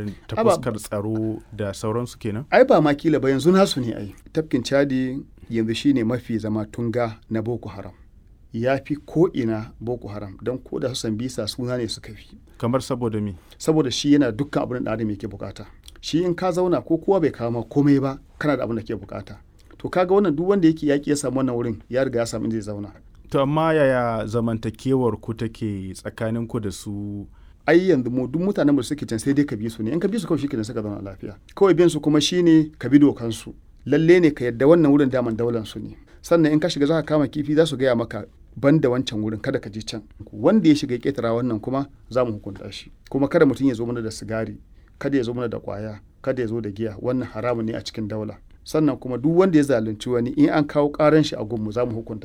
ta Aba- fuskar tsaro da sauransu kenan ai ba ma kila ba yanzu nasu ne ai tafkin chadi yanzu shine mafi zama tunga na boko haram ya fi ko ina boko haram don ko da su sambisa suna ne suka fi kamar saboda me saboda shi yana dukkan abin da adam yake bukata shi in ka zauna ko kowa bai kawo ma komai ba kana da abin da ke bukata to kaga wannan duk wanda yake yaki ya samu wannan wurin ya riga ya samu inda zai zauna to amma yaya zamantakewar ku take tsakanin ku da su ai yanzu mu duk mutanen da suke can sai dai ka bi su ne in ka bi su kawai shikenan suka zauna lafiya kawai bin su kuma shine ka bi dokan su lalle ne ka yadda wannan wurin daman daular su ne sannan in ka shiga za ka kama kifi za su gaya maka ban da wancan wurin kada ka je can wanda ya shiga ya ketara wannan kuma za mu hukunta shi kuma kada mutum ya zo mana da sigari kada ya zo mana da kwaya kada ya zo da giya wannan haramun ne a cikin daula sannan kuma duk wanda ya zalunci wani in an kawo karan shi a gunmu za mu hukunta